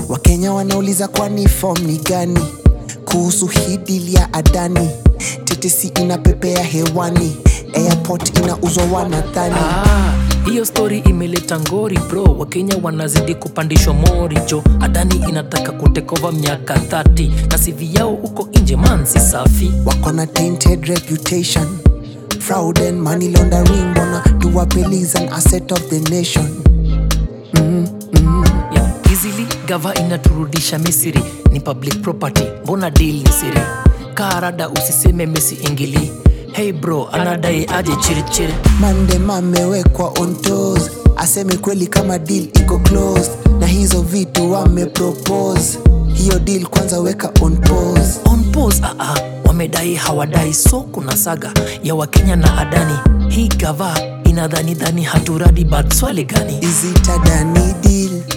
wakenya wanauliza kwani fom ni gani kuhusu hii dili ya adani tetesi inapepea hewani airport inauzwa wanadhani Ah, hiyo stori imeleta ngori bro wakenya wanazidi kupandishwa mori jo adani inataka kutekova miaka 30 na sivi yao huko nje mansi safi wako na tainted reputation fraud and money laundering wanna do appeals an asset of the nation yeah. easily gava inaturudisha misiri ni public property mbona deal ni siri karada usiseme mesi ingili hey bro anadai aje chirichiri mandem amewekwa on toes aseme kweli kama deal iko closed na hizo vitu wamepropose hiyo deal kwanza weka on pause on pause ah, ah, wamedai hawadai so kuna saga ya wakenya na adani hii gava inadhani dhani haturadi but swali gani is it a dani deal